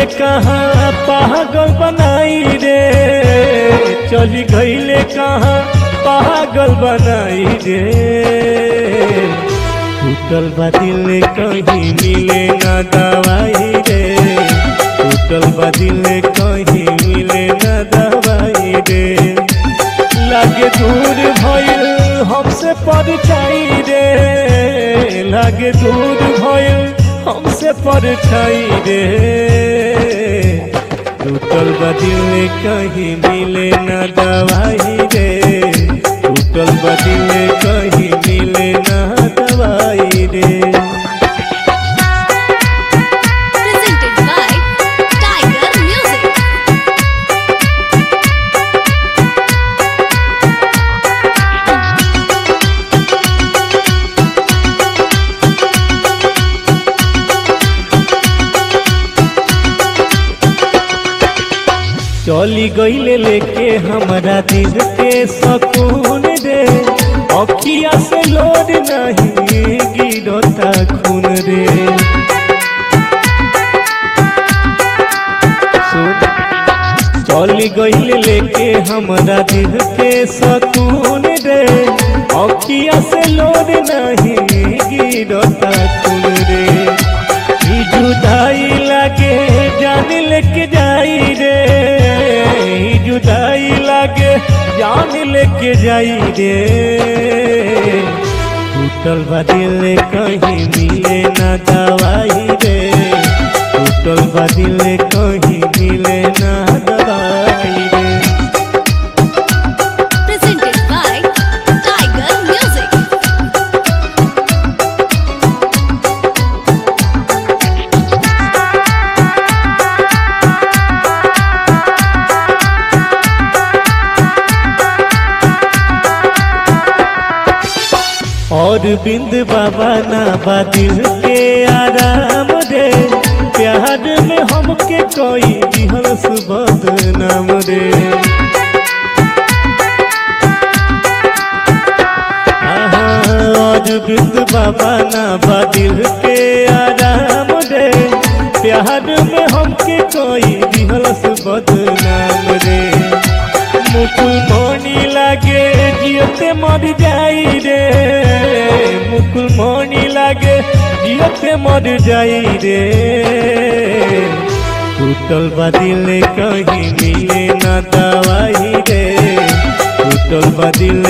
कहाँ पागल बनाई रे चली गईले कहाँ पागल बनाई रे टूटल बा दिल कहीं मिले ना दवाई रे टूटल बा दिल कहीं मिले ना दवाई रे लागे दूर भइल हमसे परछाई रे लागे दूर भइल हमसे परछाई रे टूटल बा दिल कहीं मिले ना दवाई रे टूटल बा दिल कहीं मिले ना दवाई रे Presented by Tiger Music. चली गईले लेके हमरा दिल के सकून रे अखिया से लोड नहीं गिरता खून रे सुन चली गईले लेके हमरा दिल के सकून रे अखिया से लोड नहीं गिरता खून रे ई जुदाई लागे जान लेके जाई रे ई जुदाई लागे जान लेके जाई रे टूटल बा दिल कहीं मिले ना दवाई रे टूटल बा दिल कहीं मिले ना दवाई रे Presented by Tiger Music. और बिंद बाबा ना बा दिल के आराम रे प्यार में हमके कोई दिहल सुबह नाम रे आहा, और बिंद बाबा ना बा दिल के आराम रे प्यार में हमके कोई दिहल सुबह नाम रे मुकुल मणि लागे जियते मर जाई रे मुकुल मणि लागे जियते मर जाई रे टूटल बा दिल कहीं मिले ना दवाई रे टूटल बा दिल